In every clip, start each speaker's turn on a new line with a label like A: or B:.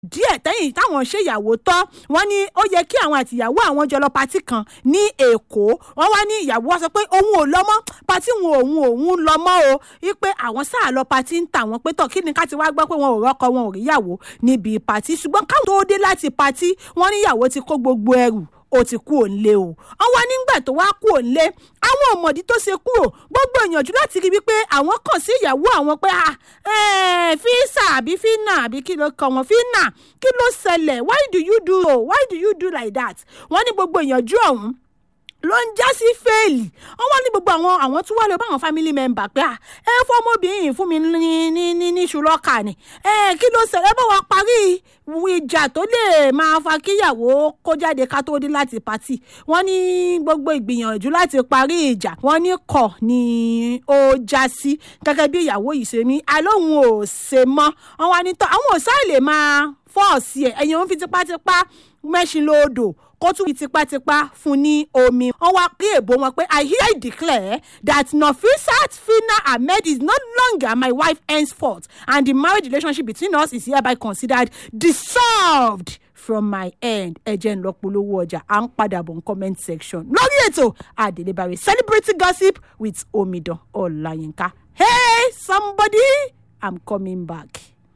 A: díẹ̀ tẹ́yìn táwọn ṣèyàwó tán wọ́n ní ó yẹ kí àwọn àtìyàwó àwọn jọ lọ patí kan ní èkó wọ́n wá ní ìyàwó wa sọ pé òun ò lọ mọ́ patí wọn òun òun lọ mọ́ o wípé àwọn sáà lọ patí ń tà wọ́n pé tọ̀ kí ni ká ti wá gbọ́ pé wọn ò rọ́kọ wọn ò ríyàwó níbi patí ṣùgbọ́n káwọn tó dé láti patí wọ́n níyàwó ti kó gbogbo ẹrù ó ti kú òǹlé o wọ́n wá nígbà tó wá kú òǹlé àwọn ọmọdé tó ṣe kúrò gbogbo ìyànjú láti rí wípé àwọn kàn sí ìyàwó àwọn pé fíìsà àbí fínà àbí kí ló kọ wọn fínà kí ló ṣẹlẹ̀ why do you do why do you do like that wọ́n ní gbogbo ìyànjú ọ̀hún ló ń já sí fẹ́ẹ̀lì wọ́n wá ní gbogbo àwọn àwọn tí wọ́n lè bá àwọn family member pé ẹ fọ́ ọmọbìnrin fún mi ní ní ní ní ṣùlọ́kà ni ẹ kí ló ṣẹlẹ̀ bá wa parí ìjà tó lè máa fa kíyàwó kó jáde ká tó dé láti pàtì wọ́n ní gbogbo ìgbìyànjú láti parí ìjà wọ́n ní kọ̀ ni ó já sí gẹ́gẹ́ bí ìyàwó yìí ṣe ní alóhùn ò ṣe mọ́ wọ́n wá ní tọ́ àwọn òṣà lè máa fọ́ọ̀sì ẹ̀ ẹ̀yìn òun fi tipátipá mẹ́ṣin lóòdò kó tún fi tipátipá fún ní omi wọ́n wá pé èbó wọn pé i hereby declare that nafisat fina ahmed is no longer my wife henceforth and the marriage relationship between us is hereby considered dissolved from my end ẹ jẹ́ ń lọ polówó ọjà à ń padà bọ̀ ní comment section lórí ètò àdélébàrè celebrity gossip with omidan ọláyínká hey somebody i'm coming back.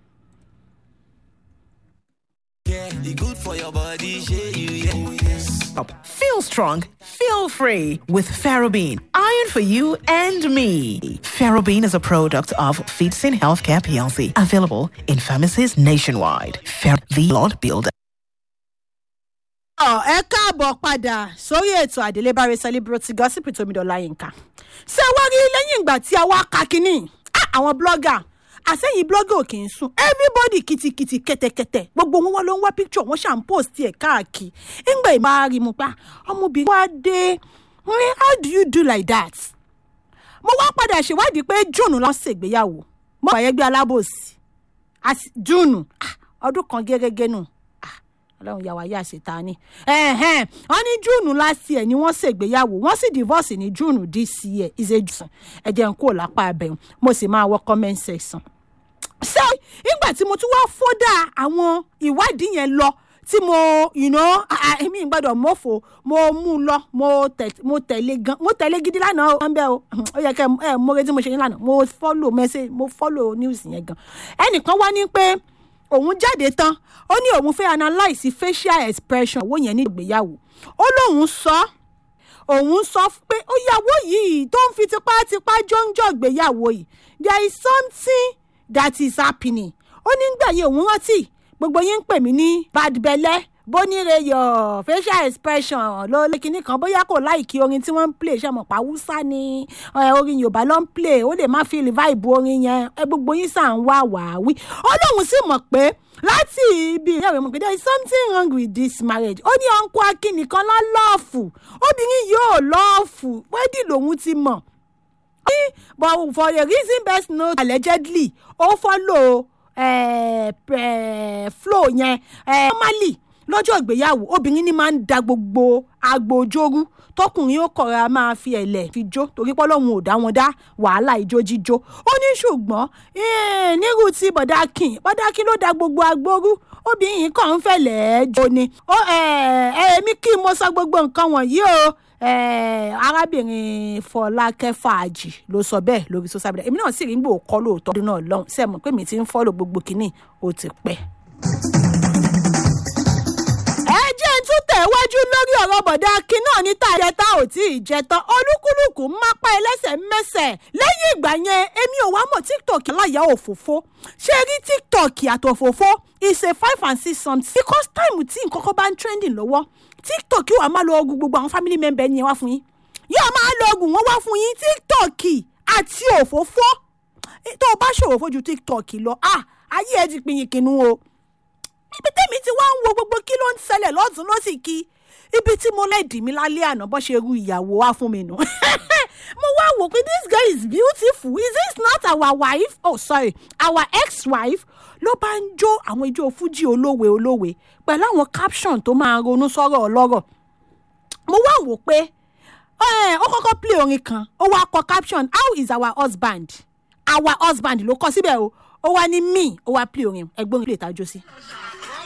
B: Yeah, it good for your body, shey you, yeah. Oh, yes.
C: Up. Feel strong, feel free with Ferrobene. Iron for you and me. Ferrobene is a product of Feedsin Healthcare PLC, available in pharmacies nationwide. Fer the Lord Builder.
A: ẹ káàbọ̀ padà sórí ètò àdélébáre celebrity gossip tómìdọ́lá yínká ṣé wọ́n rí lẹ́yìn ìgbà tí a wá ka kínní àwọn blogger àsẹ́yìn blogger ò kì í sùn everybody kìtìkìtì kẹ̀tẹ̀kẹ̀tẹ̀ gbogbo wọn wọn ló ń wá picture wọn ṣàn post ẹ̀ káàkiri ńgbà ìmọ̀ àárín mu pa ọmọbìnrin wa dé how do you do like that mo wá padà ṣèwádìí pé june lọ ṣègbéyàwó mo wà yẹgbẹ́ alábòsí june ọdún kan gẹ́gẹ́ nù ọlọ́run yà wá yà ṣètà ni wọ́n ní june last year ni wọ́n ṣègbéyàwó wọ́n sì divorce ní june this year ìṣèjùsùn ẹ̀jẹ̀ ń kó lápá abẹ́hùn mo sì máa wọ comment section ṣé ìgbà tí mo tún wá fọ́dà àwọn ìwádìí yẹn lọ tí mo èmi gbọ́dọ̀ mọ́fò mo mú un lọ mo tẹ̀lé gan mo tẹ̀lé gidi lánàá ó ń bẹ́ o ó yẹ kẹ́ ẹ mo retí mo ṣe yín lánàá mo follow message mo follow news yẹn gan ẹnìkan wá ní pé òun jáde tán ó ní òun fẹ́ analyse facial expression owó yẹn ní ìgbéyàwó ó lóun sọ òun sọ pé ó yàwó yìí tó ń fi tipátipá jọ́njọ́ ìgbéyàwó yìí there is something that is happening ó ní gbà yẹn òun rántí gbogbo yín ń pè mí ní bad belle bóníreyọ facial expression ló lé kinní kan bóyá kò láìkí orin tí wọ́n ń play ṣe mọ̀ pa haúsá ni orin yorùbá ló ń play ó lè má feel vibe orin yẹn gbogbo yín sàn ń wá wàáwí ó lóun sì mọ̀ pé láti ibi ìyàwó mọ̀ pé there is something wrong with this marriage ó ní ọ̀nkú akínìkan lọ́ lọ́ọ̀fù obìnrin yóò lọ́ọ̀fù wẹ́dì lòun ti mọ̀ but for the reason best known allegedly ó follow uh, uh, flow yẹn uh, normally lọ́jọ́ ìgbéyàwó obìnrin ní máa ń da gbogbo agbòjórú tọkùnrin ó kọ̀ra máa fi ẹ̀lẹ̀ fi jó torí pọ́lọ́hún ò dá wọn dá wàhálà ijó jíjó ó ní ṣùgbọ́n nírú ti bọ̀dákin bọ̀dákin ló da gbogbo agbórú obìnrin kàn ń fẹ̀lẹ̀ jó ni èmi kí mo sọ gbogbo nǹkan wọ̀nyí o arábìnrin fọlákẹ́ fàájì ló sọ bẹ́ẹ̀ lórí social media èmi náà sì rí gbòó kọ́ lóòótọ́ ọdún náà lọ́hùn sẹ́mu pé mi ti ń fọ́lọ̀ gbogbo kínní ó ti pẹ́ tún tẹ̀wájú lórí ọ̀rọ̀ bọ̀dá akin náà ní tààrẹ tá ò tí ì jẹ tán olúkúlùkù mápá ẹlẹ́sẹ̀ mẹ́sẹ̀ lẹ́yìn ìgbà yẹn èmi ò wá mọ̀ tiktok aláya òfófó ṣé rí tiktok àtòfófó is a five and six something because time tí nǹkan kan bá ń trending lọ́wọ́ tiktok yóò máa lọ ogun gbogbo àwọn family member yẹn wá fún yín yóò máa lọ ogun wọn wá fún yín tiktok àti òfófó tó o bá ṣòwò fojú tiktok lọ ah ayé ẹ ti pinyin kinu o ibi tẹ́mi ti wá ń wo gbogbo kí ló ń ṣẹlẹ̀ lọ́tún ló sì kí ibi tí mo lẹ́ẹ̀dì mi lálẹ́ àná bọ́ ṣe ru ìyàwó wá fún mi nù. mo wá wò pé this girl is beautiful is this not our wife oh sorry our ex-wife ló bá ń jó àwọn ijó fújì olówe olówe pẹ̀lú àwọn caption tó máa ronú sọ́rọ̀ ọlọ́rọ̀ mo wá wò pé ó kọ́kọ́ play orin kan ó wá kọ caption how is our husband our husband ló kọ síbẹ̀ o ó wá ní me ó wá play orin ẹgbọ́n ilé ìtajọ́ sí.